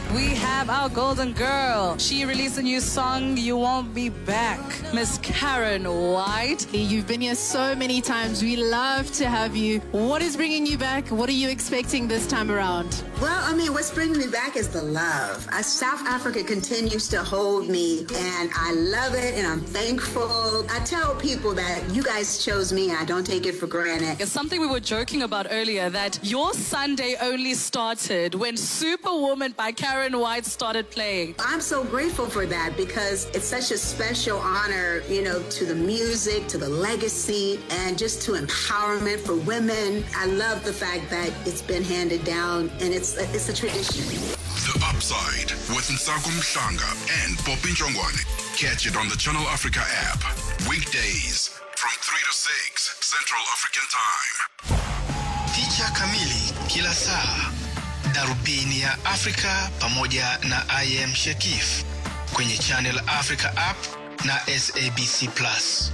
we have our golden girl. She released a new song, You Won't Be Back. Miss Karen White. You've been here so many times. We love to have you. What is bringing you back? What are you expecting this time around? Well, I mean, what's bringing me back is the love. Uh, South Africa continues to hold me, and I love it, and I'm thankful. I tell people that you guys chose me, and I don't take it for granted. It's something we were joking about earlier that your Sunday only started when Superwoman by Karen White started playing. I'm so grateful for that because it's such a special honor, you know, to the music, to the legacy, and just to empowerment for women. I love the fact that it's been handed down, and it's a, it's a tradition. The Upside with Nsaku Mhlanga and Poppy Njongwane. Catch it on the Channel Africa app. Weekdays from 3 to 6 Central African Time. Picha kamili kila saa, darubini ya Afrika pamoja na IM Shekif kwenye Channel Africa app na SABC Plus.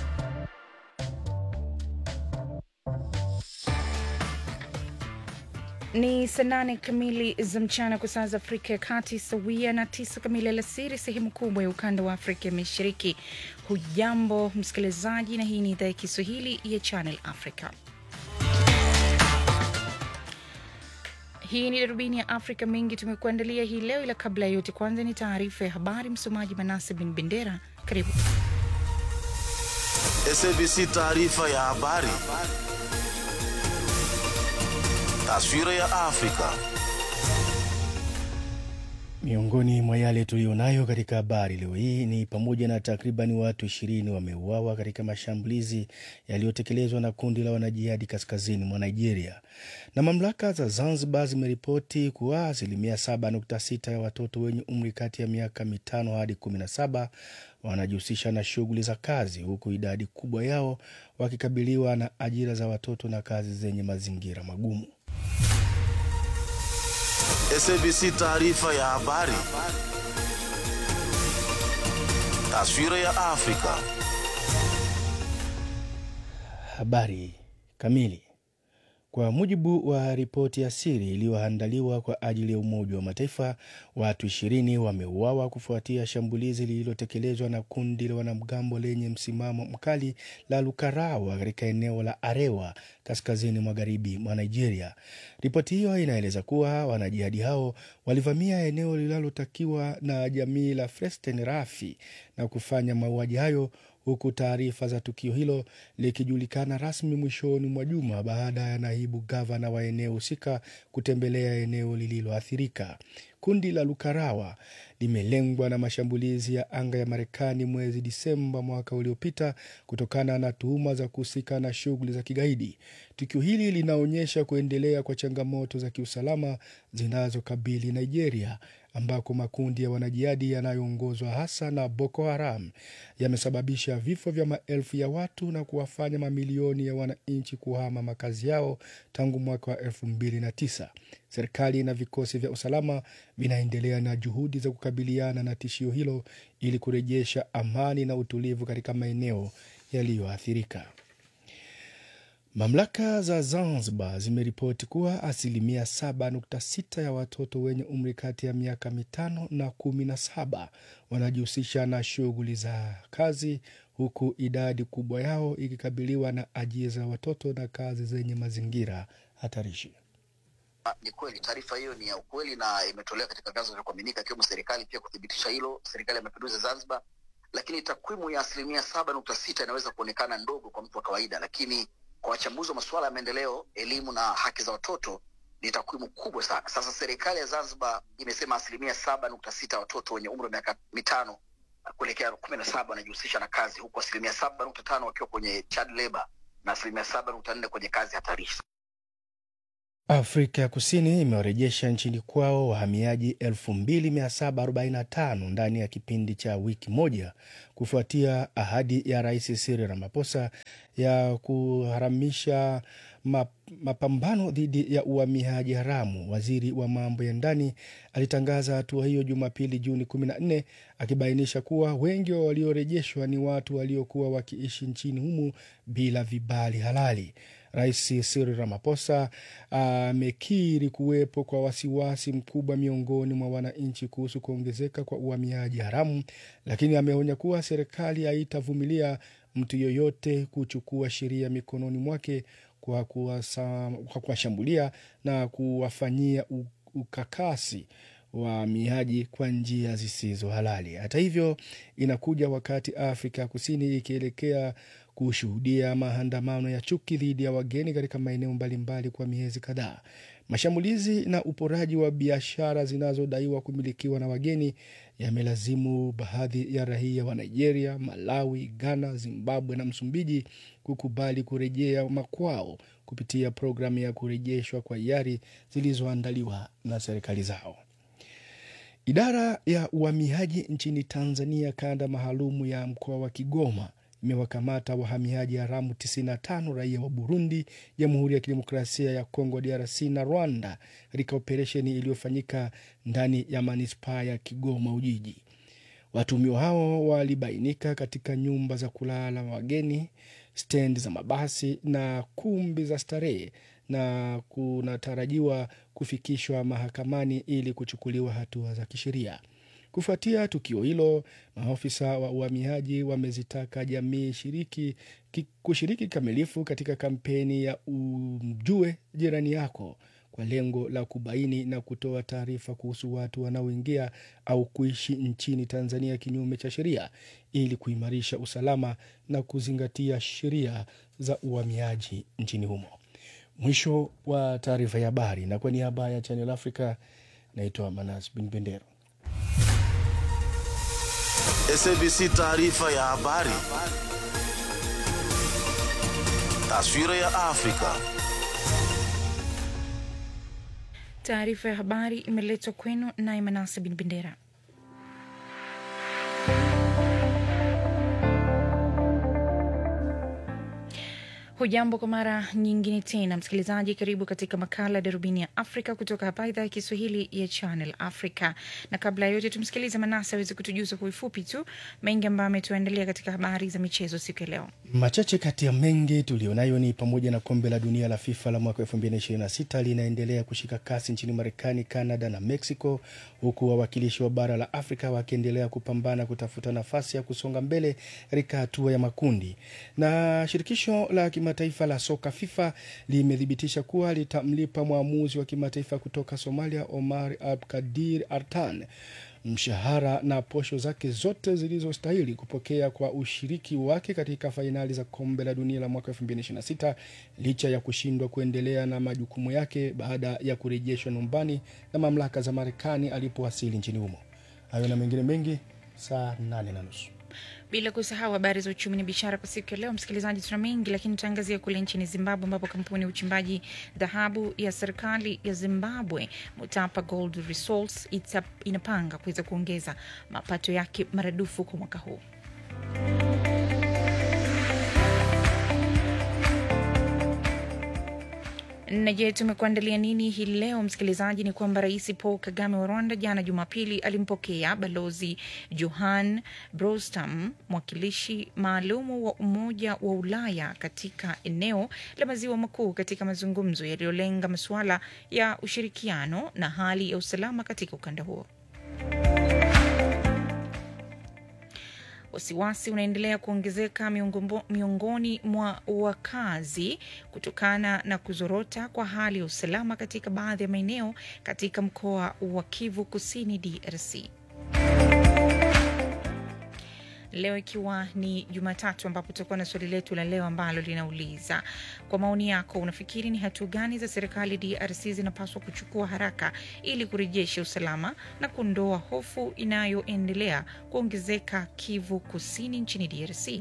Ni saa nane kamili za mchana kwa saa za Afrika ya Kati, sawia na tisa kamili alasiri sehemu kubwa ya ukanda wa Afrika ya Mashariki. Hujambo msikilizaji, na hii ni idhaa ya Kiswahili ya Channel Africa. Hii ni darubini ya Afrika. Mengi tumekuandalia hii leo, ila kabla ya yote, kwanza ni taarifa ya habari. Msomaji Manase bin Bendera, karibu. SABC taarifa ya habari. Taswira ya Afrika. Miongoni mwa yale tuliyonayo katika habari leo hii ni pamoja na takriban watu ishirini wameuawa katika mashambulizi yaliyotekelezwa na kundi la wanajihadi kaskazini mwa Nigeria, na mamlaka za Zanzibar zimeripoti kuwa asilimia 7.6 ya watoto wenye umri kati ya miaka mitano hadi 17 wanajihusisha na shughuli za kazi, huku idadi kubwa yao wakikabiliwa na ajira za watoto na kazi zenye mazingira magumu. SABC taarifa ya habari. Taswira ya Afrika. Habari kamili. Kwa mujibu wa ripoti ya siri iliyoandaliwa kwa ajili ya Umoja wa Mataifa, watu ishirini wameuawa kufuatia shambulizi lililotekelezwa na kundi la wanamgambo lenye msimamo mkali la Lukarawa katika eneo la Arewa kaskazini magharibi mwa Nigeria. Ripoti hiyo inaeleza kuwa wanajihadi hao walivamia eneo linalotakiwa na jamii la Fresten Rafi na kufanya mauaji hayo huku taarifa za tukio hilo likijulikana rasmi mwishoni mwa juma baada ya naibu gavana wa eneo husika kutembelea eneo lililoathirika. Kundi la Lukarawa limelengwa na mashambulizi ya anga ya Marekani mwezi Disemba mwaka uliopita kutokana na tuhuma za kuhusika na shughuli za kigaidi. Tukio hili linaonyesha kuendelea kwa changamoto za kiusalama zinazokabili Nigeria ambako makundi ya wanajihadi yanayoongozwa hasa na Boko Haram yamesababisha vifo vya maelfu ya watu na kuwafanya mamilioni ya wananchi kuhama makazi yao tangu mwaka wa elfu mbili na tisa. Serikali na vikosi vya usalama vinaendelea na juhudi za kukabiliana na tishio hilo ili kurejesha amani na utulivu katika maeneo yaliyoathirika. Mamlaka za Zanzibar zimeripoti kuwa asilimia 7.6 ya watoto wenye umri kati ya miaka mitano na kumi na saba wanajihusisha na shughuli za kazi, huku idadi kubwa yao ikikabiliwa na ajira za watoto na kazi zenye mazingira hatarishi. Ni kweli taarifa hiyo ni ya ukweli na imetolewa katika vyanzo vya kuaminika ikiwemo serikali pia kuthibitisha hilo, serikali ya mapinduzi Zanzibar. Lakini takwimu ya asilimia saba nukta sita inaweza kuonekana ndogo kwa mtu wa kawaida, lakini kwa wachambuzi wa masuala ya maendeleo, elimu na haki za watoto ni takwimu kubwa sana. Sasa serikali ya Zanzibar imesema asilimia saba nukta sita watoto wenye umri wa miaka mitano kuelekea kumi na saba wanajihusisha na kazi, huku asilimia saba nukta tano wakiwa kwenye child labor na asilimia saba nukta nne kwenye kazi hatarishi. Afrika ya Kusini imewarejesha nchini kwao wahamiaji 2745 ndani ya kipindi cha wiki moja kufuatia ahadi ya Rais Cyril Ramaphosa ya kuharamisha mapambano dhidi ya uhamiaji haramu. Waziri wa mambo ya ndani alitangaza hatua hiyo Jumapili, Juni 14, akibainisha kuwa wengi wa waliorejeshwa ni watu waliokuwa wakiishi nchini humo bila vibali halali. Rais Cyril Ramaphosa amekiri kuwepo kwa wasiwasi mkubwa miongoni mwa wananchi kuhusu kuongezeka kwa uhamiaji haramu, lakini ameonya kuwa serikali haitavumilia mtu yoyote kuchukua sheria mikononi mwake kwa kuwasa- kwa kuwashambulia na kuwafanyia u- ukakasi wahamiaji kwa njia zisizo halali. Hata hivyo, inakuja wakati Afrika Kusini ikielekea kushuhudia maandamano ya chuki dhidi ya wageni katika maeneo mbalimbali kwa miezi kadhaa. Mashambulizi na uporaji wa biashara zinazodaiwa kumilikiwa na wageni yamelazimu baadhi ya raia wa Nigeria, Malawi, Ghana, Zimbabwe na Msumbiji kukubali kurejea makwao kupitia programu ya kurejeshwa kwa hiari zilizoandaliwa na serikali zao. Idara ya uhamiaji nchini Tanzania, kanda maalumu ya mkoa wa Kigoma, imewakamata wahamiaji haramu 95 raia wa Burundi, Jamhuri ya Kidemokrasia ya Kongo DRC na Rwanda katika operesheni iliyofanyika ndani ya manispaa ya Kigoma Ujiji. Watuhumiwa hao walibainika katika nyumba za kulala wageni, stendi za mabasi na kumbi za starehe na kunatarajiwa kufikishwa mahakamani ili kuchukuliwa hatua za kisheria. Kufuatia tukio hilo, maafisa wa uhamiaji wamezitaka jamii shiriki, ki, kushiriki kikamilifu katika kampeni ya umjue jirani yako kwa lengo la kubaini na kutoa taarifa kuhusu watu wanaoingia au kuishi nchini Tanzania kinyume cha sheria ili kuimarisha usalama na kuzingatia sheria za uhamiaji nchini humo. Mwisho wa taarifa ya habari, na kwa niaba ya Channel Africa naitwa Manas Bin Bendero. SABC taarifa ya habari. Taswira ya Afrika. Taarifa ya habari imeletwa kwenu naye Manase Bin Bendera. Hujambo kwa mara nyingine tena, msikilizaji. Karibu katika makala Darubini ya Afrika kutoka hapa idhaa ya Kiswahili ya Channel Africa. Na kabla ya yote, tumsikilize Manasa aweze kutujuza kwa ufupi tu mengi ambayo ametuandalia katika habari za michezo siku ya leo. Machache kati ya mengi tulionayo ni pamoja na kombe la dunia la FIFA la mwaka 2026 linaendelea kushika kasi nchini Marekani, Canada na Mexico, huku wawakilishi wa bara la Afrika wakiendelea kupambana kutafuta nafasi ya kusonga mbele katika hatua ya makundi. Na shirikisho la kimataifa la soka FIFA limethibitisha kuwa litamlipa mwamuzi wa kimataifa kutoka Somalia Omar Abkadir Artan mshahara na posho zake zote zilizostahili kupokea kwa ushiriki wake katika fainali za kombe la dunia la mwaka 2026 licha ya kushindwa kuendelea na majukumu yake baada ya kurejeshwa nyumbani na mamlaka za Marekani alipowasili nchini humo. Hayo na mengine mengi saa nane na nusu. Bila kusahau habari za uchumi na biashara kwa siku ya leo, msikilizaji, tuna mengi lakini tutaangazia kule nchini Zimbabwe, ambapo kampuni ya uchimbaji dhahabu ya serikali ya Zimbabwe Mutapa Gold Resources ita- inapanga kuweza kuongeza mapato yake maradufu kwa mwaka huu. Na je, tumekuandalia nini hii leo msikilizaji? Ni kwamba Rais Paul Kagame wa Rwanda jana Jumapili alimpokea Balozi Johan Brostam, mwakilishi maalumu wa Umoja wa Ulaya katika eneo la Maziwa Makuu, katika mazungumzo yaliyolenga masuala ya ushirikiano na hali ya usalama katika ukanda huo. Wasiwasi unaendelea kuongezeka miongombo- miongoni mwa wakazi kutokana na kuzorota kwa hali ya usalama katika baadhi ya maeneo katika mkoa wa Kivu Kusini, DRC. Leo ikiwa ni Jumatatu, ambapo tutakuwa na swali letu la leo ambalo linauliza kwa maoni yako, unafikiri ni hatua gani za serikali DRC zinapaswa kuchukua haraka ili kurejesha usalama na kuondoa hofu inayoendelea kuongezeka Kivu Kusini nchini DRC?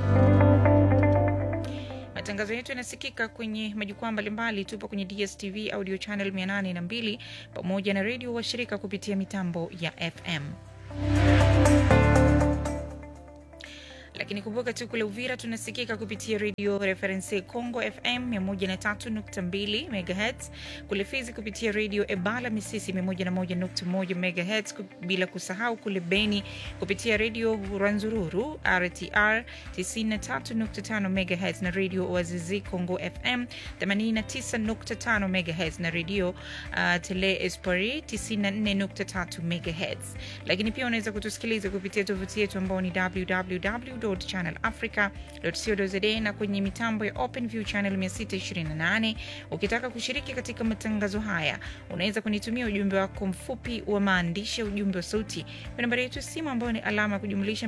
Matangazo yetu yanasikika kwenye majukwaa mbalimbali. Tupo kwenye DSTV audio channel 802 pamoja na redio washirika kupitia mitambo ya FM. lakini kumbuka tu kule Uvira tunasikika kupitia redio Reference Congo FM 103.2 MHz, kule Fizi kupitia redio Ebala Misisi 101.1 MHz, bila kusahau kule Beni kupitia redio Rwanzururu RTR 93.5 MHz na redio Wazizi Congo FM 89.5 MHz na redio uh, Tele Espari 94.3 MHz. Lakini pia unaweza kutusikiliza kupitia tovuti yetu ambao ni www.channelafrica.co.za na kwenye mitambo ya OpenView channel 628. Ukitaka kushiriki katika matangazo haya, unaweza kunitumia ujumbe wako mfupi wa maandishi, ujumbe wa sauti kwa nambari yetu ya simu ambayo ni alama ya kujumlisha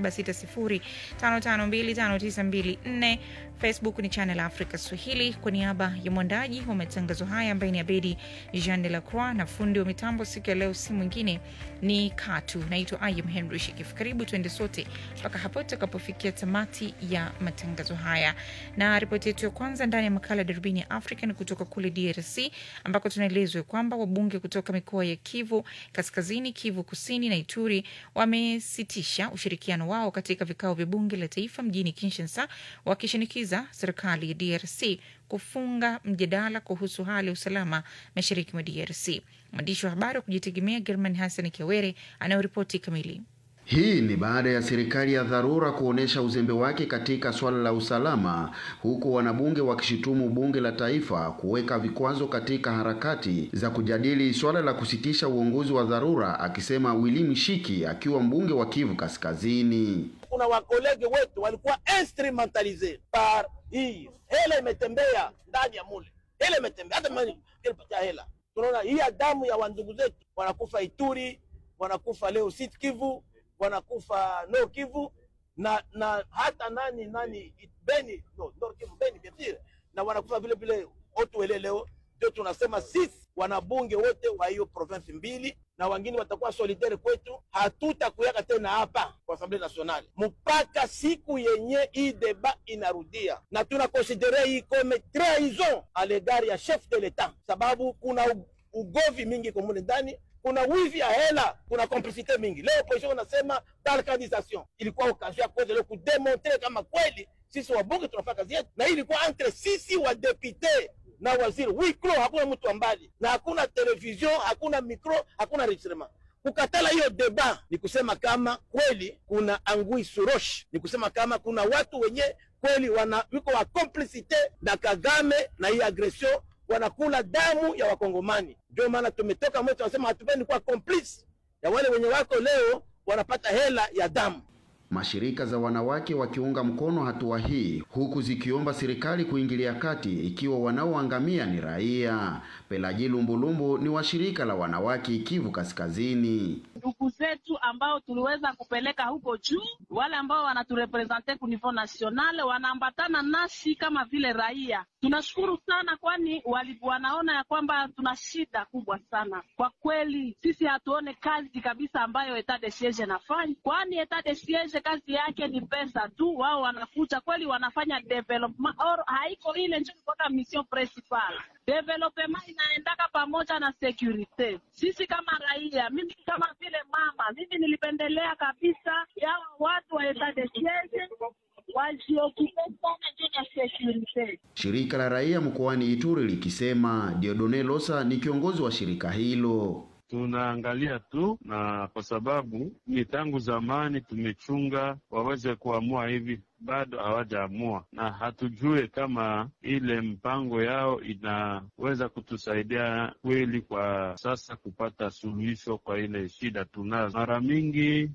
276055259254. Facebook ni Channel Africa Swahili. Kwa niaba ya mwandaji wa matangazo haya ambaye ni Abedi Jean de la Croix na fundi wa mitambo siku ya leo, si mwingine ni Katu. Naitwa Ayam Henry Shikif. Karibu tuende sote mpaka hapo tutakapofikia tamati ya matangazo haya, na ripoti yetu ya kwanza ndani ya makala ya darubini ya Afrika ni kutoka kule DRC ambako tunaelezwa kwamba wabunge kutoka mikoa ya Kivu Kaskazini, Kivu Kusini na Ituri wamesitisha ushirikiano wao katika vikao vya bunge la taifa mjini Kinshasa, wakishinikiza serikali ya DRC kufunga mjadala kuhusu hali ya usalama mashariki mwa DRC. Mwandishi wa habari wa kujitegemea German Hassan Kiawere anayoripoti kamili. Hii ni baada ya serikali ya dharura kuonesha uzembe wake katika swala la usalama, huku wanabunge wakishutumu bunge la taifa kuweka vikwazo katika harakati za kujadili swala la kusitisha uongozi wa dharura, akisema Willy Mshiki akiwa mbunge wa Kivu Kaskazini. Kuna wakolege wetu walikuwa instrumentalize par hii hela imetembea ndani ya mule, hela imetembea hata ilipatia hela. Tunaona hii damu ya wandugu zetu wanakufa Ituri, wanakufa leo Sud Kivu wanakufa Nord Kivu na na hata nani nani Beni no, Nord Kivu Beni bien na wanakufa vile vile Otuele leo. Ndio tunasema sisi wanabunge wote wa hiyo province mbili na wengine watakuwa solidaire kwetu, hatutakuyaka tena hapa kwa Assemblée Nationale mpaka siku yenye hii deba inarudia, na tunakonsidere hii comme trahison a l'égard ya chef de l'etat, sababu kuna ugovi mingi komune ndani kuna wizi ya hela, kuna complicite mingi. Leo opposition unasema balkanisation ilikuwa occasion ya kuweza leo kudemontre kama kweli sisi wabunge tunafanya kazi yetu, na hii ilikuwa entre sisi wa depute na waziri wiklo, hakuna mtu mbali na hakuna television, hakuna micro, hakuna enregistrement. Kukatala hiyo deba ni kusema kama kweli kuna angui surosh, ni kusema kama kuna watu wenye kweli wana wiko wa complicite na Kagame na hii agression wanakula damu ya Wakongomani. Ndio maana tumetoka mwetu, wanasema hatupendi kuwa complice ya wale wenye wako leo wanapata hela ya damu. Mashirika za wanawake wakiunga mkono hatua hii, huku zikiomba serikali kuingilia kati ikiwa wanaoangamia ni raia. Pelaji Lumbulumbu ni wa shirika la wanawake Kivu Kaskazini. Ndugu zetu ambao tuliweza kupeleka huko juu, wale ambao wanaturepresente ku niveau national wanaambatana nasi kama vile raia. Tunashukuru sana, kwani wali, wanaona ya kwamba tuna shida kubwa sana kwa kweli. Sisi hatuone kazi kabisa ambayo etat de siege nafanya, kwani etat de siege kazi yake ni pesa tu. Wao wanakuja kweli, wanafanya development or haiko ile ndio kwa mission principal development inaendaka pamoja na security. Sisi kama raia, mimi kama vile mama, mimi nilipendelea kabisa yawa watu wa etat de siege wajiokipe sana juu ya security. Shirika la raia mkoani Ituri likisema Diodone Losa ni kiongozi wa shirika hilo. Tunaangalia tu na kwa sababu ni tangu zamani tumechunga waweze kuamua hivi, bado hawajaamua, na hatujue kama ile mpango yao inaweza kutusaidia kweli kwa sasa kupata suluhisho kwa ile shida tunazo. Mara mingi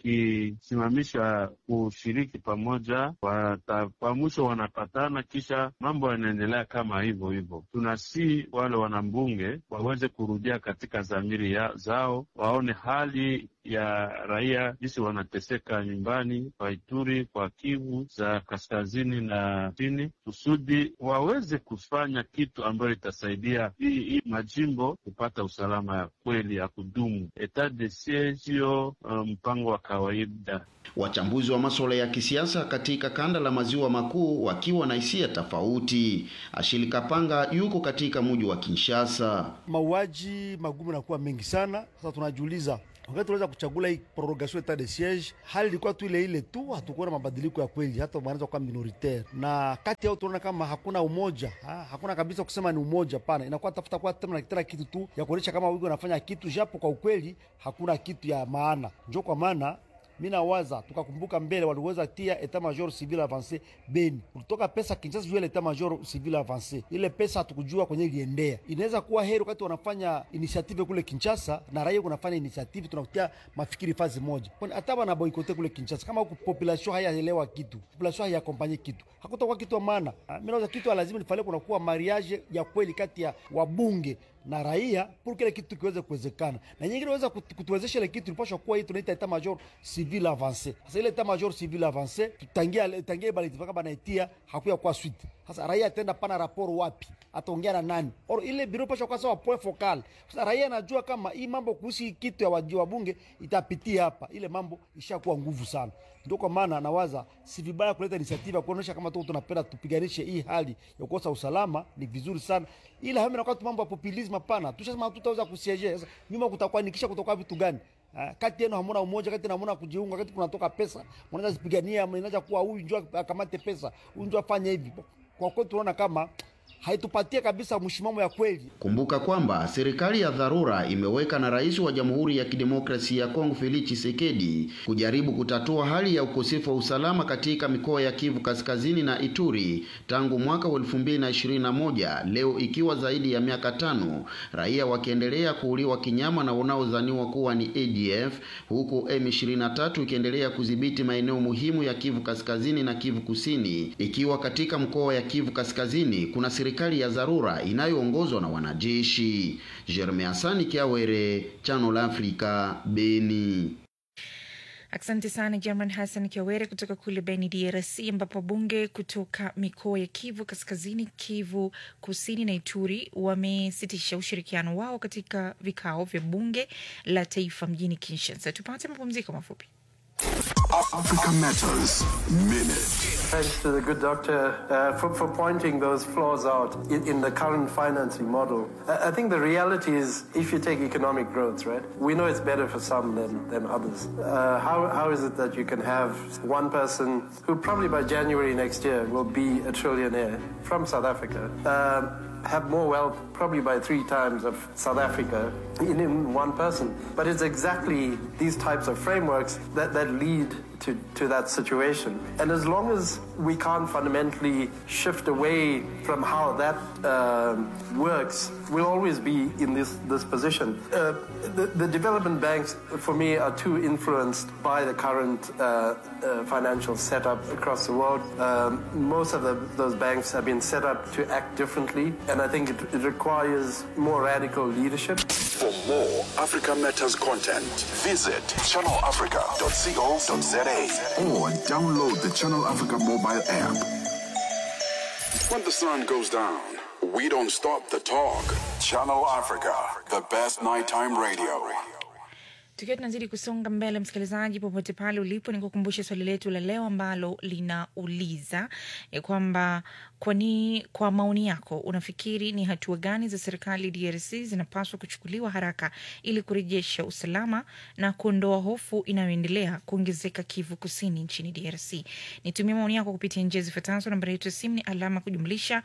wakisimamisha kushiriki pamoja, kwa mwisho wanapatana, kisha mambo yanaendelea kama hivyo hivyo. Tunasi wale wanambunge waweze kurudia katika dhamiri ya zao, waone hali ya raia jinsi wanateseka nyumbani kwa Ituri, kwa Kivu za kaskazini na chini, kusudi waweze kufanya kitu ambayo itasaidia hii hii majimbo kupata usalama ya kweli ya kudumu. Etat de siege sio mpango wa kawaida. Wachambuzi wa masuala ya kisiasa katika kanda la maziwa makuu wakiwa na hisia tofauti. Ashili Kapanga yuko katika mji wa Kinshasa. Mauaji magumu nakuwa mengi sana. Sasa tunajiuliza wakati tunaweza kuchagula hii prorogation etat de siege, hali ilikuwa tu ile ile tu, hatukuona mabadiliko ya kweli, hata wanaweza kuwa minoritaire, na kati yao tunaona kama hakuna umoja ha, hakuna kabisa kusema ni umoja, pana inakuwa tafuta kwa tena tena kitu tu ya kuonyesha kama wiko wanafanya kitu, japo kwa ukweli hakuna kitu ya maana. Njo kwa maana mi nawaza tukakumbuka mbele waliweza tia etat major civil avance Beni, kulitoka pesa Kinshasa juu ya etat major civil avance. Ile pesa hatukujua kwenye iliendea. Inaweza kuwa heri wakati wanafanya initiative kule Kinshasa na raia kunafanya initiative, tunakutia mafikiri fazi moja, kwani hata wana boikote kule Kinshasa, kama huku population hayaelewa kitu, population hayakompanye kitu, hakutakuwa kitu wa maana. Mi nawaza kitu lazima nifale, kunakuwa mariage ya kweli kati ya wabunge na raia pour kile kitu kiweze kuwezekana, na nyingine inaweza kutuwezesha ile kitu ilipaswa kuwa hii tunaita etat major civil avance. Sasa ile etat major civil avance tutangia tangia bali tifaka banaitia hakuya kwa suite. Sasa raia atenda pana raporo wapi, ataongea na nani? Or ile biro pasha kwa sawa point focal. Sasa raia anajua kama hii mambo kuhusu kitu ya waji wa bunge itapitia hapa, ile mambo ishakuwa nguvu sana. Ndio kwa maana nawaza si vibaya kuleta initiative kuonesha kama tu tunapenda tupiganishe hii hali ya kukosa usalama, ni vizuri sana, ila hame nakuwa tu mambo ya populism. Hapana, tushasema hatutaweza kusiege. Sasa nyuma kutakuwa nikisha kutoka vitu gani? Uh, kati yenu hamuna umoja, kati hamuna kujiunga, kati kunatoka pesa, mnaweza zipigania, mnaweza kuwa huyu njoo akamate pesa, huyu njoo afanye hivi. Kwa kweli tunaona kama haitupatie kabisa mshimamo ya kweli. Kumbuka kwamba serikali ya dharura imeweka na rais wa Jamhuri ya Kidemokrasia ya Kongo Felix Tshisekedi kujaribu kutatua hali ya ukosefu wa usalama katika mikoa ya Kivu Kaskazini na Ituri tangu mwaka wa 2021, leo ikiwa zaidi ya miaka tano, raia wakiendelea kuuliwa kinyama na wanaodhaniwa kuwa ni ADF, huku M23 ikiendelea kudhibiti maeneo muhimu ya Kivu Kaskazini na Kivu Kusini, ikiwa katika mkoa ya Kivu Kaskazini kuna serikali ya dharura inayoongozwa na wanajeshi. Jeremy Asani Kiawere, Channel Africa, Beni. Asante sana German Hassan Kiawere kutoka kule Beni, DRC, ambapo bunge kutoka mikoa ya Kivu Kaskazini, Kivu Kusini na Ituri wamesitisha ushirikiano wao katika vikao vya bunge la taifa mjini Kinshasa. Tupate mapumziko mafupi. Africa Matters Minute. Thanks to the good doctor uh, for, for pointing those flaws out in, in the current financing model. I, I think the reality is, if you take economic growth, right, we know it's better for some than, than others. Uh, how, how is it that you can have one person who probably by January next year will be a trillionaire from South Africa? Um, have more wealth probably by three times of South Africa in, in one person. But it's exactly these types of frameworks that, that lead to, to that situation. And as long as we can't fundamentally shift away from how that um works, we'll always be in this, this position. Uh, the, the development banks, for me, are too influenced by the current uh, uh, financial setup across the world. Um, most of the, those banks have been set up to act differently, and I think it, it requires more radical leadership. For more Africa Matters content, visit channelafrica.co.za or download the Channel Africa mobile app. When the sun goes down, we don't stop the talk. Channel Africa, the best nighttime radio. Tukiwa tunazidi kusonga mbele, msikilizaji, popote pale ulipo, ni kukumbusha swali letu la leo ambalo linauliza ya kwamba kwani, kwa maoni yako, unafikiri ni hatua gani za serikali DRC zinapaswa kuchukuliwa haraka ili kurejesha usalama na kuondoa hofu inayoendelea kuongezeka Kivu Kusini nchini DRC? Nitumie maoni yako kupitia njia zifuatazo. Nambari yetu ya simu ni alama kujumlisha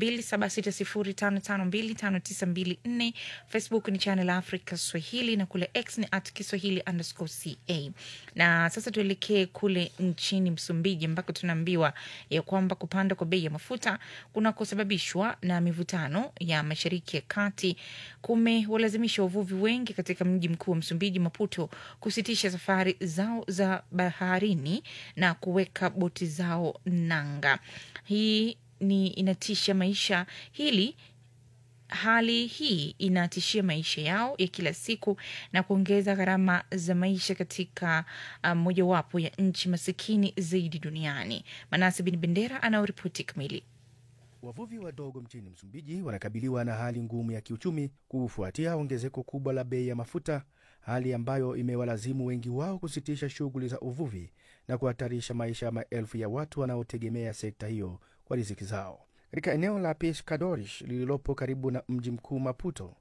276055259254. Facebook ni Channel Africa Swahili na kule X ni at Kiswahili underscore ca. Na sasa tuelekee kule nchini Msumbiji ambako tunaambiwa ya kwamba kupanda kwa bei ya mafuta kunakosababishwa na mivutano ya Mashariki ya Kati kumewalazimisha wavuvi wengi katika mji mkuu wa Msumbiji, Maputo, kusitisha safari zao za baharini na kuweka boti zao nanga. Hii ni inatisha maisha hili Hali hii inatishia maisha yao ya kila siku na kuongeza gharama za maisha katika uh, mojawapo ya nchi masikini zaidi duniani. Manase Bin Bendera anaoripoti kamili. Wavuvi wadogo nchini Msumbiji wanakabiliwa na hali ngumu ya kiuchumi kufuatia ongezeko kubwa la bei ya mafuta, hali ambayo imewalazimu wengi wao kusitisha shughuli za uvuvi na kuhatarisha maisha ya maelfu ya watu wanaotegemea sekta hiyo kwa riziki zao. Katika eneo la Pescadores lililopo karibu na mji mkuu Maputo,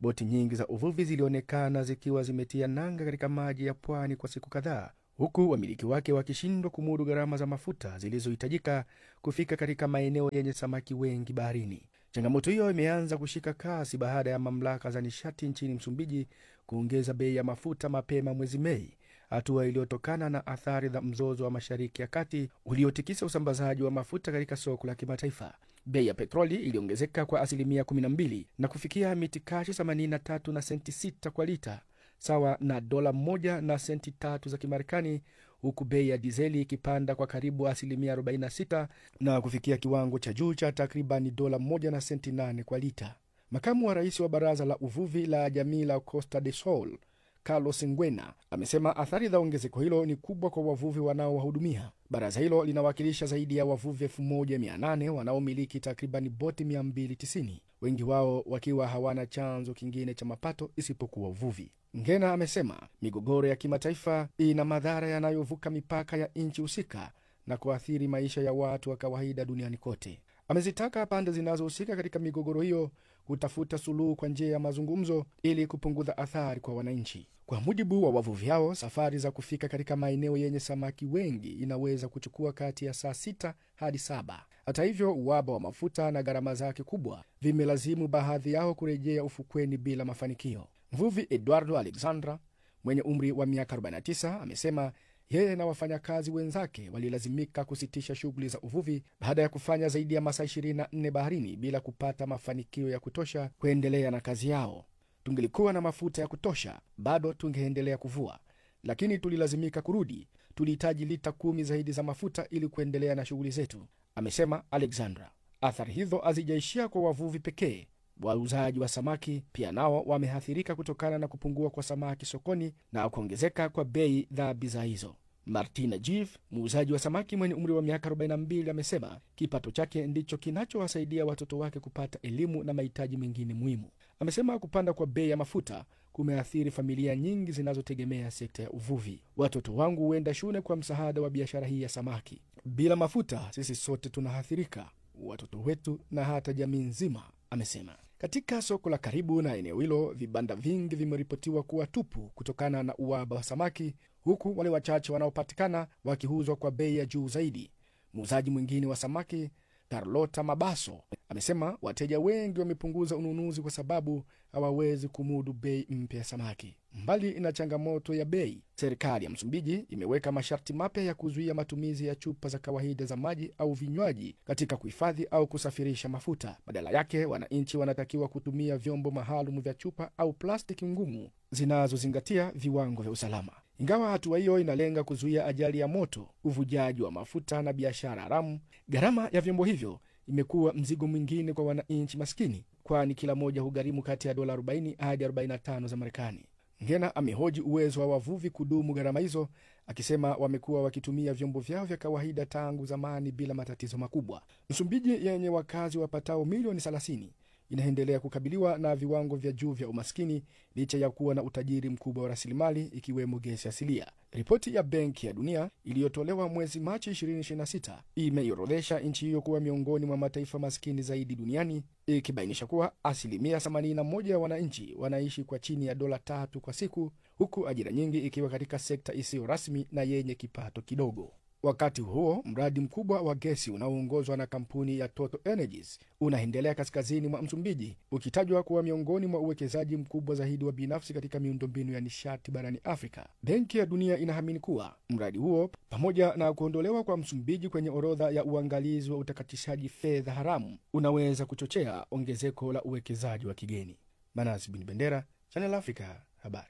Boti nyingi za uvuvi zilionekana zikiwa zimetia nanga katika maji ya pwani kwa siku kadhaa, huku wamiliki wake wakishindwa kumudu gharama za mafuta zilizohitajika kufika katika maeneo yenye samaki wengi baharini. Changamoto hiyo imeanza kushika kasi baada ya mamlaka za nishati nchini Msumbiji kuongeza bei ya mafuta mapema mwezi Mei, hatua iliyotokana na athari za mzozo wa Mashariki ya Kati uliotikisa usambazaji wa mafuta katika soko la kimataifa. Bei ya petroli iliongezeka kwa asilimia 12 na kufikia mitikashi 83 na senti 6 kwa lita, sawa na dola moja na senti tatu za Kimarekani, huku bei ya dizeli ikipanda kwa karibu asilimia 46 na kufikia kiwango cha juu cha takribani dola moja na senti 8 kwa lita. Makamu wa rais wa baraza la uvuvi la jamii la Costa de Sol Carlos Ngwena amesema athari za ongezeko hilo ni kubwa kwa wavuvi wanaowahudumia. Baraza hilo linawakilisha zaidi ya wavuvi 1800 wanaomiliki takribani boti 290, wengi wao wakiwa hawana chanzo kingine cha mapato isipokuwa uvuvi. Ngena amesema migogoro ya kimataifa ina madhara yanayovuka mipaka ya nchi husika na kuathiri maisha ya watu wa kawaida duniani kote. Amezitaka pande zinazohusika katika migogoro hiyo kutafuta suluhu kwa njia ya mazungumzo ili kupunguza athari kwa wananchi. Kwa mujibu wa wavuvi hao, safari za kufika katika maeneo yenye samaki wengi inaweza kuchukua kati ya saa sita hadi saba. Hata hivyo, uhaba wa mafuta na gharama zake kubwa vimelazimu baadhi yao kurejea ufukweni bila mafanikio. Mvuvi Eduardo Alexandra mwenye umri wa miaka 49 amesema yeye na wafanyakazi wenzake walilazimika kusitisha shughuli za uvuvi baada ya kufanya zaidi ya masaa 24 baharini bila kupata mafanikio ya kutosha kuendelea na kazi yao. Tungelikuwa na mafuta ya kutosha, bado tungeendelea kuvua, lakini tulilazimika kurudi. Tulihitaji lita kumi zaidi za mafuta ili kuendelea na shughuli zetu, amesema Alexandra. Athari hizo hazijaishia kwa wavuvi pekee. Wauzaji wa samaki pia nao wameathirika kutokana na kupungua kwa samaki sokoni na kuongezeka kwa bei za bidhaa hizo. Martina Jiv, muuzaji wa samaki mwenye umri wa miaka 42, amesema kipato chake ndicho kinachowasaidia watoto wake kupata elimu na mahitaji mengine muhimu. Amesema kupanda kwa bei ya mafuta kumeathiri familia nyingi zinazotegemea sekta ya uvuvi. Watoto wangu huenda shule kwa msaada wa biashara hii ya samaki. Bila mafuta, sisi sote tunaathirika, watoto wetu na hata jamii nzima, amesema. Katika soko la karibu na eneo hilo, vibanda vingi vimeripotiwa kuwa tupu kutokana na uhaba wa samaki, huku wale wachache wanaopatikana wakiuzwa kwa bei ya juu zaidi. Muuzaji mwingine wa samaki Carlota Mabaso amesema wateja wengi wamepunguza ununuzi kwa sababu hawawezi kumudu bei mpya ya samaki. Mbali na changamoto ya bei, serikali ya Msumbiji imeweka masharti mapya ya kuzuia matumizi ya chupa za kawaida za maji au vinywaji katika kuhifadhi au kusafirisha mafuta. Badala yake, wananchi wanatakiwa kutumia vyombo maalum vya chupa au plastiki ngumu zinazozingatia viwango vya usalama. Ingawa hatua hiyo inalenga kuzuia ajali ya moto, uvujaji wa mafuta na biashara haramu, gharama ya vyombo hivyo imekuwa mzigo mwingine kwa wananchi maskini, kwani kila moja hugharimu kati ya dola 40 hadi 45 za Marekani. Ngena amehoji uwezo wa wavuvi kudumu gharama hizo, akisema wamekuwa wakitumia vyombo vyao vya kawaida tangu zamani bila matatizo makubwa. Msumbiji yenye wakazi wapatao milioni 30 inaendelea kukabiliwa na viwango vya juu vya umaskini licha ya kuwa na utajiri mkubwa wa rasilimali ikiwemo gesi asilia. Ripoti ya Benki ya Dunia iliyotolewa mwezi Machi 2026 imeiorodhesha nchi hiyo kuwa miongoni mwa mataifa maskini zaidi duniani, ikibainisha kuwa asilimia 81 ya wananchi wanaishi kwa chini ya dola tatu kwa siku, huku ajira nyingi ikiwa katika sekta isiyo rasmi na yenye kipato kidogo. Wakati huo mradi mkubwa wa gesi unaoongozwa na kampuni ya Total Energies unaendelea kaskazini mwa Msumbiji, ukitajwa kuwa miongoni mwa uwekezaji mkubwa zaidi wa binafsi katika miundombinu ya nishati barani Afrika. Benki ya Dunia inaamini kuwa mradi huo, pamoja na kuondolewa kwa Msumbiji kwenye orodha ya uangalizi wa utakatishaji fedha haramu, unaweza kuchochea ongezeko la uwekezaji wa kigeni. Manasi Bin Bendera, Channel Africa, habari.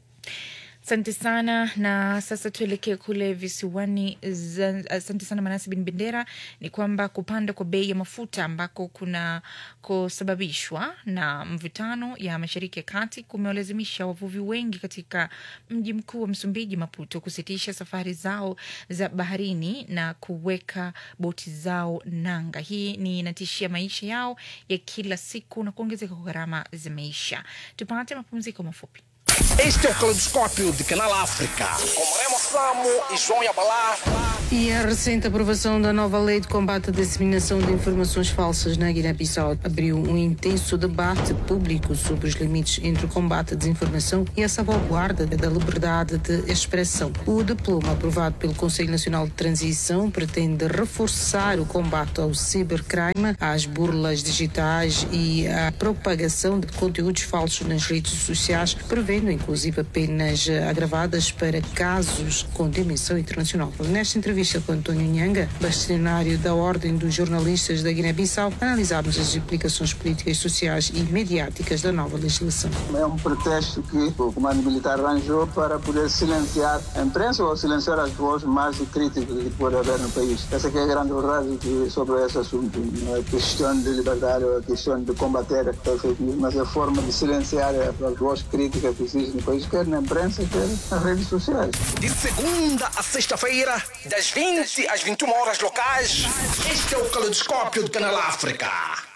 Asante sana na sasa tuelekee kule visiwani. Asante sana Manasi bin Bendera. Ni kwamba kupanda kwa bei ya mafuta ambako kuna kusababishwa na mvutano ya Mashariki ya Kati kumewalazimisha wavuvi wengi katika mji mkuu wa Msumbiji, Maputo, kusitisha safari zao za baharini na kuweka boti zao nanga. Hii ni inatishia maisha yao ya kila siku na kuongezeka kwa gharama za maisha. Tupate mapumziko mafupi. Este é o Caleidoscópio de Canal África, com Remo Samo e João Yabalá. E a recente aprovação da nova lei de combate à disseminação de informações falsas na Guiné-Bissau abriu um intenso debate público sobre os limites entre o combate à desinformação e a salvaguarda da liberdade de expressão. O diploma aprovado pelo Conselho Nacional de Transição pretende reforçar o combate ao cibercrime, às burlas digitais e à propagação de conteúdos falsos nas redes sociais, prevendo inclusive penas agravadas para casos com dimensão internacional. Nesta entrevista com António Nhanga, bastonário da Ordem dos Jornalistas da Guiné-Bissau, analisámos as implicações políticas, sociais e mediáticas da nova legislação. É um pretexto que o comando militar arranjou para poder silenciar a imprensa ou silenciar as vozes mais críticas que pode haver no país. Essa que é a grande verdade que- sobre esse assunto. Não é questão de liberdade ou é questão de combater a fake news, mas é a forma de silenciar as vozes críticas que existem no país, quer na imprensa, quer nas redes sociais. De segunda a sexta-feira, das 20 às 21 horas locais, este é o Caleidoscópio do Canal África.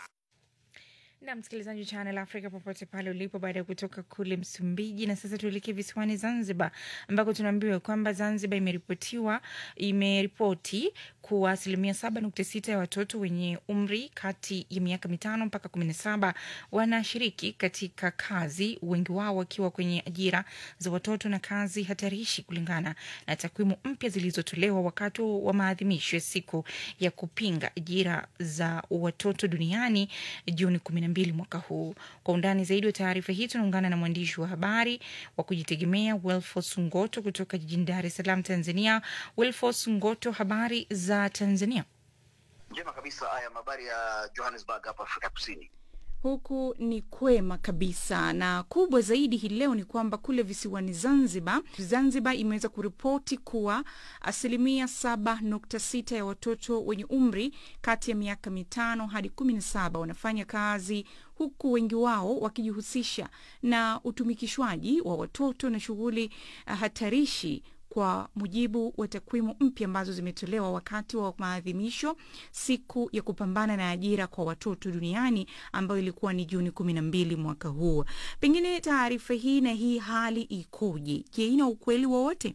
na msikilizaji wa Channel Africa popote pale ulipo, baada ya kutoka kule Msumbiji. Na sasa tuelekee visiwani Zanzibar, ambako tunaambiwa kwamba Zanzibar imeripotiwa imeripoti kuwa asilimia saba nukta sita ya watoto wenye umri kati ya miaka mitano mpaka kumi na saba wanashiriki katika kazi, wengi wao wakiwa kwenye ajira za watoto na kazi hatarishi, kulingana na takwimu mpya zilizotolewa wakati wa maadhimisho ya siku ya kupinga ajira za watoto duniani Juni kumi na mbili mwaka huu. Kwa undani zaidi wa taarifa hii tunaungana na mwandishi wa habari wa kujitegemea Wilfos Ngoto kutoka jijini Dar es Salaam, Tanzania. Wilfos Ngoto, habari za Tanzania? Njema kabisa. Haya habari ya Johannesburg hapa Afrika Kusini. Huku ni kwema kabisa, na kubwa zaidi hii leo ni kwamba kule visiwani Zanzibar, Zanzibar imeweza kuripoti kuwa asilimia saba nukta sita ya watoto wenye umri kati ya miaka mitano hadi kumi na saba wanafanya kazi huku wengi wao wakijihusisha na utumikishwaji wa watoto na shughuli uh, hatarishi kwa mujibu wa takwimu mpya ambazo zimetolewa wakati wa maadhimisho siku ya kupambana na ajira kwa watoto duniani ambayo ilikuwa ni Juni kumi na mbili mwaka huu. Pengine taarifa hii na hii hali ikoje? Je, ina ukweli wowote?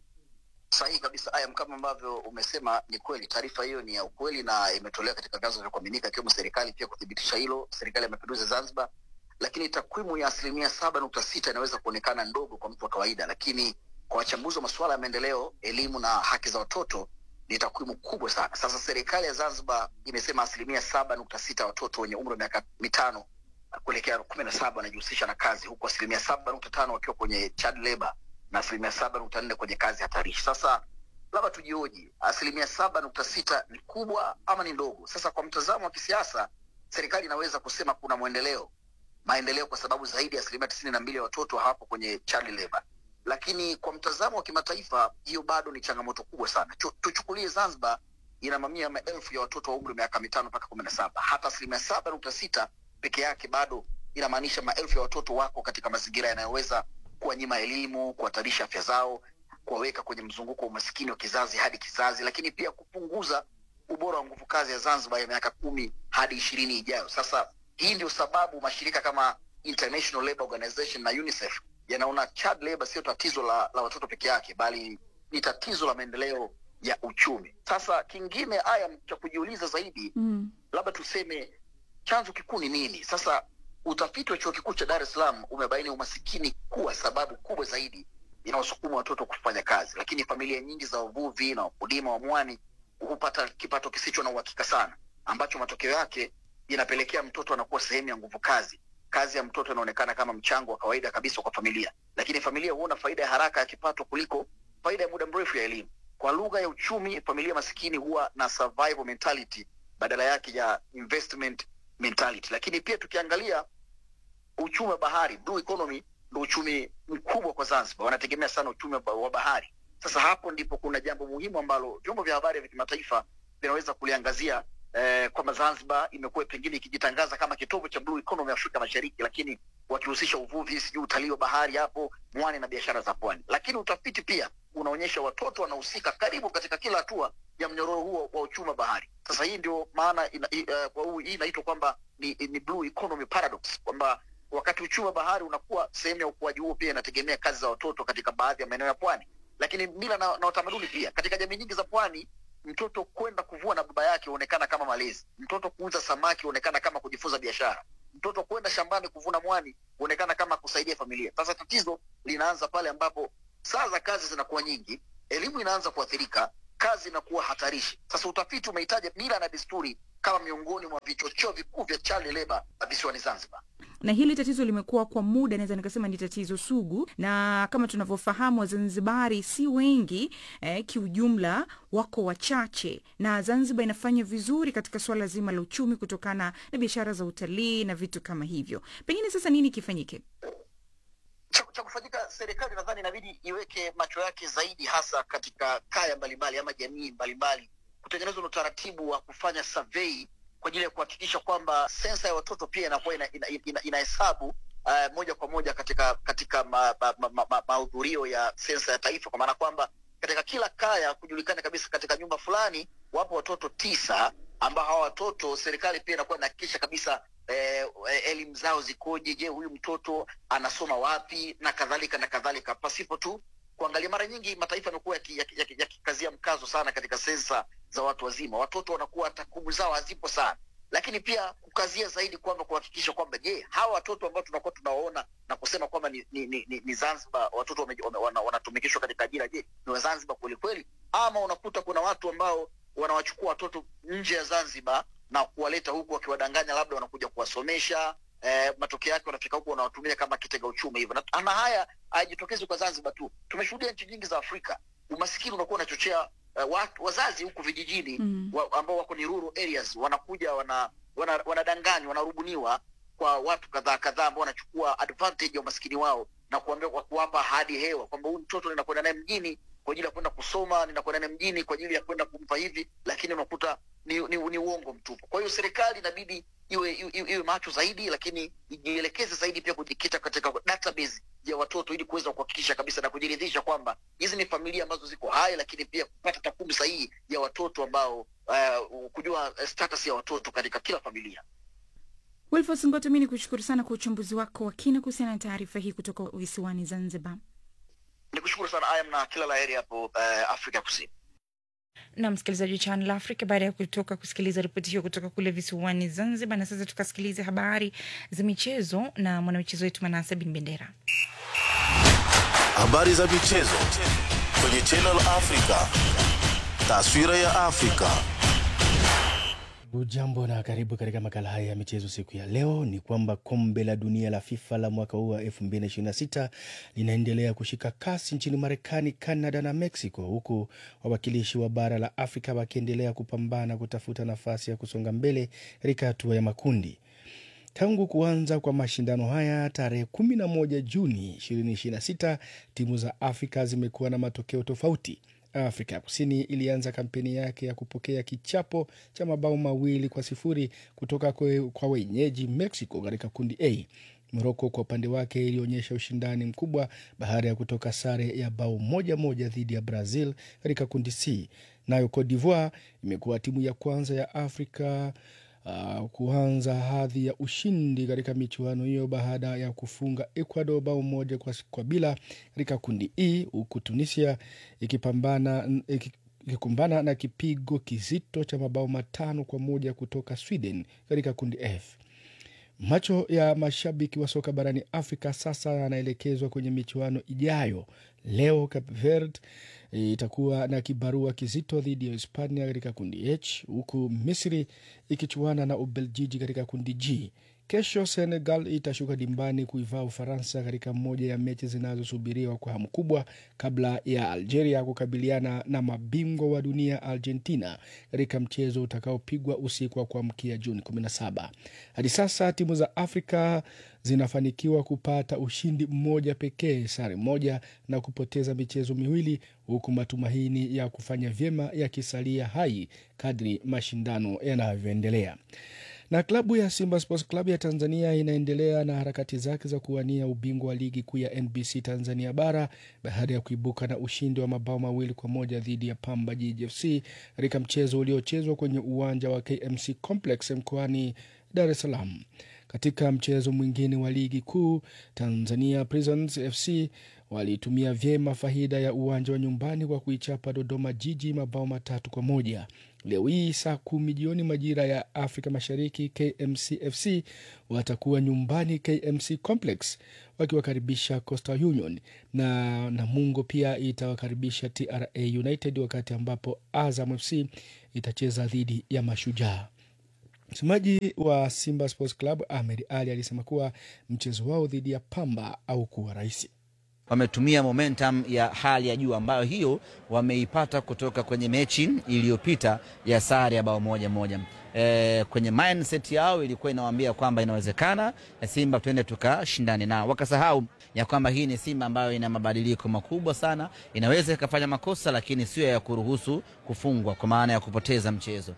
Sahihi kabisa Ayam, kama ambavyo umesema, ni kweli taarifa hiyo ni ya ukweli na imetolewa katika vyanzo vya kuaminika, ikiwemo serikali pia kuthibitisha hilo, serikali ya mapinduzi Zanzibar. Lakini takwimu ya asilimia saba nukta sita inaweza kuonekana ndogo kwa mtu wa kawaida, lakini kwa wachambuzi wa masuala ya maendeleo, elimu na haki za watoto ni takwimu kubwa sana. Sasa serikali ya Zanzibar imesema asilimia saba nukta sita watoto wenye umri wa miaka mitano kuelekea kumi na saba wanajihusisha na kazi, huku asilimia saba nukta tano wakiwa kwenye child labor na asilimia saba nukta nne kwenye kazi hatarishi. Sasa labda tujioji, asilimia saba nukta sita ni kubwa ama ni ndogo? Sasa kwa mtazamo wa kisiasa, serikali inaweza kusema kuna mwendeleo maendeleo, kwa sababu zaidi ya asilimia tisini na mbili ya watoto hawapo kwenye child labor lakini kwa mtazamo wa kimataifa hiyo bado ni changamoto kubwa sana. Chu- Tuchukulie Zanzibar ina mamia ya maelfu ya watoto wa umri wa miaka mitano mpaka kumi na saba. Hata asilimia saba nukta sita peke yake bado inamaanisha maelfu ya watoto wako katika mazingira yanayoweza kuwanyima elimu, kuhatarisha afya zao, kuwaweka kwenye mzunguko wa umaskini wa kizazi hadi kizazi, lakini pia kupunguza ubora wa nguvu kazi ya Zanzibar ya miaka kumi hadi ishirini ijayo. Sasa hii ndio sababu mashirika kama International Labour Organization na UNICEF yanaona child labor sio tatizo la, la watoto peke yake, bali ni tatizo la maendeleo ya uchumi. Sasa kingine haya cha kujiuliza zaidi Mm. labda tuseme chanzo kikuu ni nini? Sasa utafiti wa chuo kikuu cha Dar es Salaam umebaini umasikini kuwa sababu kubwa zaidi inayosukuma watoto kufanya kazi, lakini familia nyingi za wavuvi na wakulima wa mwani hupata kipato kisicho na uhakika sana, ambacho matokeo yake inapelekea mtoto anakuwa sehemu ya nguvu kazi. Kazi ya mtoto inaonekana kama mchango wa kawaida kabisa kwa familia, lakini familia huona faida ya haraka ya kipato kuliko faida ya muda mrefu ya elimu. Kwa lugha ya uchumi, familia masikini huwa na survival mentality badala yake ya investment mentality. Lakini pia tukiangalia uchumi wa bahari, blue economy, ndo uchumi mkubwa kwa Zanzibar, wanategemea sana uchumi wa wa bahari. Sasa hapo ndipo kuna jambo muhimu ambalo vyombo vya habari vya kimataifa vinaweza kuliangazia eh, kwamba Zanzibar imekuwa pengine ikijitangaza kama kitovu cha blue economy Afrika Mashariki, lakini wakihusisha uvuvi, sijui utalii wa bahari hapo mwani na biashara za pwani. Lakini utafiti pia unaonyesha watoto wanahusika karibu katika kila hatua ya mnyororo huo wa uchumi wa bahari. Sasa hii ndio maana ina, i- eh, kwa huu- hii inaitwa kwamba ni, ni blue economy paradox kwamba wakati uchumi wa bahari unakuwa, sehemu ya ukuaji huo pia inategemea kazi za watoto katika baadhi ya maeneo ya pwani lakini mila na, na utamaduni pia katika jamii nyingi za pwani mtoto kwenda kuvua na baba yake huonekana kama malezi mtoto kuuza samaki huonekana kama kujifunza biashara mtoto kwenda shambani kuvuna mwani huonekana kama kusaidia familia sasa tatizo linaanza pale ambapo saa za kazi zinakuwa nyingi elimu inaanza kuathirika kazi inakuwa hatarishi sasa utafiti umehitaja mila na desturi kama miongoni mwa vichocheo vikuu vya child labor visiwani zanzibar na hili tatizo limekuwa kwa muda naweza nikasema ni tatizo sugu na kama tunavyofahamu wazanzibari si wengi eh, kiujumla wako wachache na zanzibar inafanya vizuri katika suala zima la uchumi kutokana na biashara za utalii na vitu kama hivyo pengine sasa nini kifanyike cha, cha kufanyika serikali nadhani inabidi iweke macho yake zaidi hasa katika kaya mbalimbali ama jamii mbalimbali kutengenezwa na utaratibu wa kufanya survey kwa ajili ya kuhakikisha kwamba sensa ya watoto pia inakuwa inahesabu ina, ina, ina inahesabu, uh, moja kwa moja katika katika mahudhurio ma, ma, ma, mahudhurio ya sensa ya taifa kwa maana kwamba katika kila kaya kujulikana kabisa katika nyumba fulani wapo watoto tisa ambao hawa watoto serikali pia inakuwa inahakikisha kabisa eh, elimu zao zikoje je huyu mtoto anasoma wapi na kadhalika na kadhalika pasipo tu kuangalia mara nyingi mataifa yamekuwa yakikazia yaki, yaki, yaki mkazo sana katika sensa za watu wazima watoto wanakuwa takwimu zao hazipo sana lakini pia kukazia zaidi kwamba kuhakikisha kwamba je hawa watoto ambao tunakuwa tunawaona na kusema kwamba ni, ni, ni, ni, ni zanzibar watoto wanatumikishwa wana, wana katika ajira je ni wazanzibar kwelikweli ama unakuta kuna watu ambao wanawachukua watoto nje ya zanzibar na kuwaleta huku wakiwadanganya labda wanakuja kuwasomesha eh, matokeo yake wanafika huku wanawatumia kama kitega uchumi hivyo na, na haya hayajitokezi kwa zanzibar tu tumeshuhudia nchi nyingi za afrika umasikini unakuwa unachochea uh, watu wazazi huku vijijini mm. wa, ambao wako ni rural areas wanakuja wana wanadanganywa wana wanarubuniwa kwa watu kadhaa kadhaa ambao wanachukua advantage ya umaskini wao na kuambia kwa kuwapa ahadi hewa kwamba huyu mtoto ninakwenda naye mjini kwa ajili ya kwenda kusoma ninakwenda naye mjini kwa ajili ya kwenda kumpa hivi lakini unakuta ni, ni, ni uongo mtupu kwa hiyo serikali inabidi iwe, iwe, iwe macho zaidi lakini ijielekeze zaidi pia kujikita katika database ya watoto ili kuweza kuhakikisha kabisa na kujiridhisha kwamba hizi ni familia ambazo ziko hai lakini pia kupata takwimu sahihi ya watoto ambao uh, kujua status ya watoto katika kila familia wilfos ngoto mi ni kushukuru sana kwa uchambuzi wako wa kina kuhusiana na taarifa hii kutoka visiwani zanzibar ni kushukuru sana ayam na kila la heri hapo uh, afrika kusini na msikilizaji wa Channel Africa, baada ya kutoka kusikiliza ripoti hiyo kutoka kule visiwani Zanzibar, na sasa tukasikiliza habari za michezo na mwanamichezo wetu Manase Bin Bendera. Habari za michezo kwenye Channel Africa, taswira ya Afrika. Ujambo na karibu katika makala haya ya michezo siku ya leo. Ni kwamba kombe la dunia la FIFA la mwaka huu wa 2026 linaendelea kushika kasi nchini Marekani, Canada na Mexico, huku wawakilishi wa bara la Afrika wakiendelea kupambana kutafuta nafasi ya kusonga mbele katika hatua ya makundi. Tangu kuanza kwa mashindano haya tarehe 11 Juni 2026, timu za Afrika zimekuwa na matokeo tofauti. Afrika ya Kusini ilianza kampeni yake ya kupokea kichapo cha mabao mawili kwa sifuri kutoka kwe, kwa wenyeji Mexico katika kundi A. Moroko kwa upande wake ilionyesha ushindani mkubwa baada ya kutoka sare ya bao moja moja dhidi ya Brazil katika kundi C. Nayo Cote d'Ivoire imekuwa timu ya kwanza ya Afrika uh, kuanza hadhi ya ushindi katika michuano hiyo baada ya kufunga Ecuador bao moja kwa, kwa bila katika kundi E, huku Tunisia ikipambana ikikumbana na kipigo kizito cha mabao matano kwa moja kutoka Sweden katika kundi F. Macho ya mashabiki wa soka barani Afrika sasa yanaelekezwa kwenye michuano ijayo. Leo Cape Verde itakuwa na kibarua kizito dhidi ya Hispania katika kundi H, huku Misri ikichuana na Ubeljiji katika kundi G. Kesho Senegal itashuka dimbani kuivaa Ufaransa katika moja ya mechi zinazosubiriwa kwa hamu kubwa kabla ya Algeria kukabiliana na mabingwa wa dunia Argentina katika mchezo utakaopigwa usiku wa kuamkia Juni 17. Hadi sasa timu za Afrika zinafanikiwa kupata ushindi mmoja pekee, sare moja na kupoteza michezo miwili, huku matumaini ya kufanya vyema yakisalia hai kadri mashindano yanavyoendelea na klabu ya Simba Sports Club ya Tanzania inaendelea na harakati zake za kuwania ubingwa wa ligi kuu ya NBC Tanzania bara baada ya kuibuka na ushindi wa mabao mawili kwa moja dhidi ya Pamba Jiji FC katika mchezo uliochezwa kwenye uwanja wa KMC Complex mkoani Dar es Salaam. Katika mchezo mwingine wa ligi kuu, Tanzania Prisons FC walitumia vyema faida ya uwanja wa nyumbani kwa kuichapa Dodoma Jiji mabao matatu kwa moja. Leo hii saa kumi jioni majira ya Afrika Mashariki, KMC FC watakuwa nyumbani KMC Complex wakiwakaribisha Coastal Union na Namungo pia itawakaribisha TRA United, wakati ambapo Azam FC itacheza dhidi ya Mashujaa. Msemaji wa Simba Sports Club Ahmed Ali alisema kuwa mchezo wao dhidi ya Pamba au kuwa rahisi wametumia momentum ya hali ya juu ambayo hiyo wameipata kutoka kwenye mechi iliyopita ya sare ya bao moja moja. E, kwenye mindset yao ilikuwa inawaambia kwamba inawezekana Simba tuende tukashindane nao, wakasahau ya kwamba hii ni Simba ambayo ina mabadiliko makubwa sana, inaweza ikafanya makosa, lakini sio ya kuruhusu kufungwa, kwa maana ya kupoteza mchezo,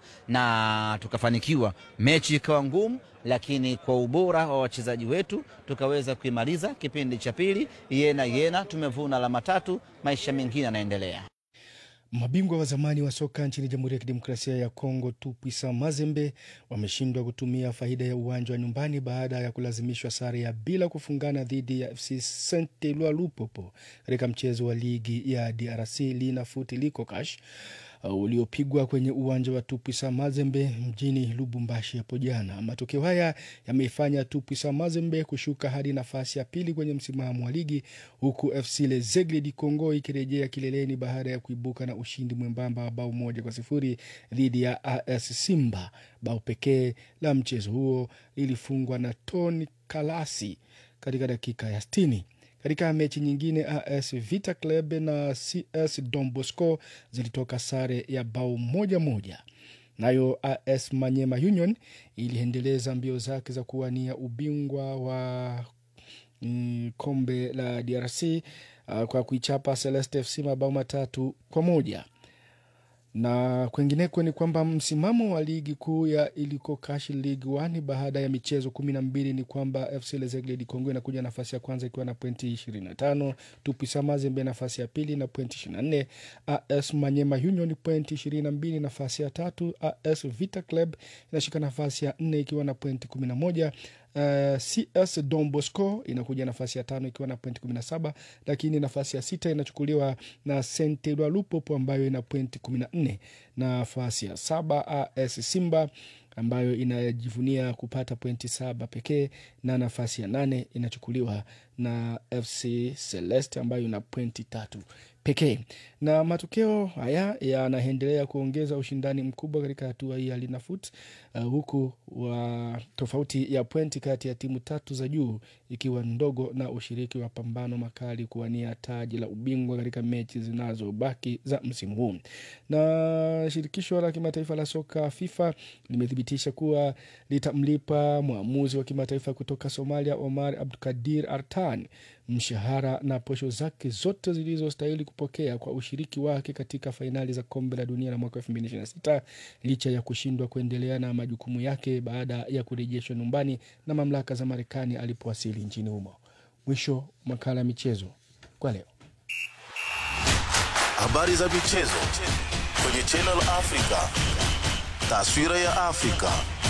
na tukafanikiwa. Mechi ikawa ngumu, lakini kwa ubora wa wachezaji wetu tukaweza kuimaliza kipindi cha pili yena yena, tumevuna alama tatu, maisha mengine yanaendelea. Mabingwa wa zamani wa soka nchini Jamhuri ya Kidemokrasia ya Kongo Tupwisa Mazembe wameshindwa kutumia faida ya uwanja wa nyumbani baada ya kulazimishwa sare ya bila kufungana dhidi ya FC Saint Eloi Lupopo katika mchezo wa ligi ya DRC Lina Foot Likokash uh, uliopigwa kwenye uwanja wa Tupwisa Mazembe mjini Lubumbashi hapo jana. Matokeo haya yameifanya Tupwisa Mazembe kushuka hadi nafasi ya pili kwenye msimamo wa ligi huku FC Lezegle di Congo ikirejea kileleni baada ya kuibuka na ushindi mwembamba wa bao moja kwa sifuri dhidi ya AS Simba. Bao pekee la mchezo huo lilifungwa na Tony Kalasi katika dakika ya sitini. Katika mechi nyingine AS Vita Club na CS Don Bosco zilitoka sare ya bao moja moja. Nayo AS Manyema Union iliendeleza mbio zake za kuwania ubingwa wa mm, kombe la DRC uh, kwa kuichapa Celeste FC mabao matatu kwa moja na kwengineko ni kwamba msimamo wa ligi kuu ya iliko Kashi League 1 baada ya michezo kumi na mbili ni kwamba FC Lezegle di Congo inakuja nafasi ya kwanza ikiwa na pointi 25, Tupisa Mazembe nafasi ya pili na pointi 24, AS Manyema Union pointi 22 nafasi ya tatu, AS Vita Club inashika nafasi ya nne ikiwa na pointi 11. Uh, CS Don Bosco inakuja nafasi ya tano ikiwa na pointi 17, lakini nafasi ya sita inachukuliwa na Saint Eloi Lupopo ambayo ina pointi 14. Nafasi ya saba AS Simba ambayo inajivunia kupata pointi saba pekee, na nafasi ya nane inachukuliwa na FC Celeste ambayo ina pointi tatu pekee. Na matokeo haya yanaendelea kuongeza ushindani mkubwa katika hatua hii ya Linafoot, uh, huku wa tofauti ya pointi kati ya timu tatu za juu ikiwa ndogo na ushiriki wa pambano makali kuwania taji la ubingwa katika mechi zinazobaki za msimu huu. Na shirikisho la kimataifa la soka FIFA limethibitisha kuwa litamlipa mwamuzi wa kimataifa kutoka Somalia Omar Abdukadir Artan mshahara na posho zake zote zilizostahili kupokea kwa ushiriki wake katika fainali za kombe la dunia la mwaka 2026 licha ya kushindwa kuendelea na majukumu yake baada ya kurejeshwa nyumbani na mamlaka za Marekani alipowasili nchini humo. Mwisho makala ya michezo kwa leo. Habari za michezo kwenye Channel Africa. Taswira ya Afrika.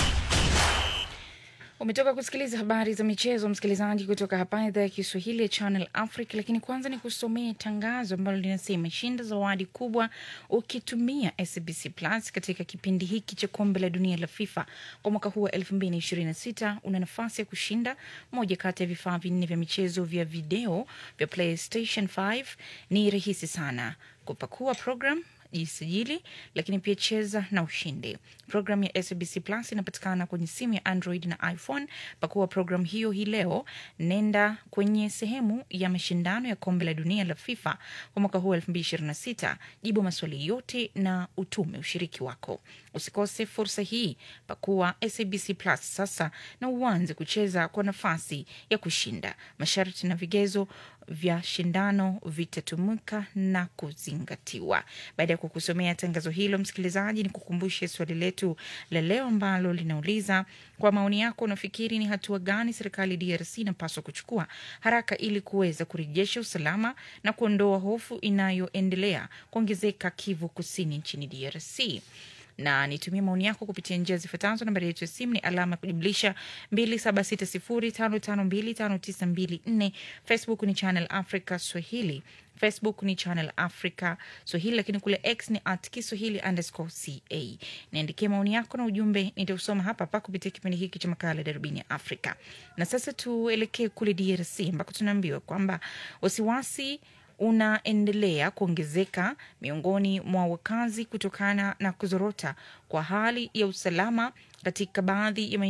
Umetoka kusikiliza habari za michezo, msikilizaji, kutoka hapa idhaa ya Kiswahili ya Channel Africa. Lakini kwanza ni kusomea tangazo ambalo linasema shinda zawadi kubwa ukitumia SBC Plus katika kipindi hiki cha kombe la dunia la FIFA kwa mwaka huu wa 2026. Una nafasi ya kushinda moja kati ya vifaa vinne vya michezo vya video vya PlayStation 5. Ni rahisi sana kupakua program jisajili lakini pia cheza na ushindi. Programu ya SBC Plus inapatikana kwenye simu ya Android na iPhone. Pakua programu hiyo hii leo, nenda kwenye sehemu ya mashindano ya kombe la dunia la FIFA kwa mwaka huu 2026, jibu maswali yote na utume ushiriki wako. Usikose fursa hii, pakua SBC Plus sasa na uanze kucheza kwa nafasi ya kushinda. Masharti na vigezo vya shindano vitatumika na kuzingatiwa. Baada ya kukusomea tangazo hilo, msikilizaji, ni kukumbushe swali letu la leo ambalo linauliza kwa maoni yako, unafikiri ni hatua gani serikali DRC inapaswa kuchukua haraka ili kuweza kurejesha usalama na kuondoa hofu inayoendelea kuongezeka Kivu Kusini nchini DRC? na nitumie maoni yako kupitia njia zifuatazo. Nambari yetu ya simu ni alama ya kujumlisha 2760552594. Facebook ni Channel Africa Swahili facebook ni channel africa swahili lakini kule x ni at kiswahili underscore ca niandikie maoni yako na ujumbe nitausoma hapa hapa kupitia kipindi hiki cha makala darubini ya afrika na sasa tuelekee kule drc ambako tunaambiwa kwamba wasiwasi unaendelea kuongezeka miongoni mwa wakazi kutokana na kuzorota kwa hali ya usalama katika baadhi ya maeneo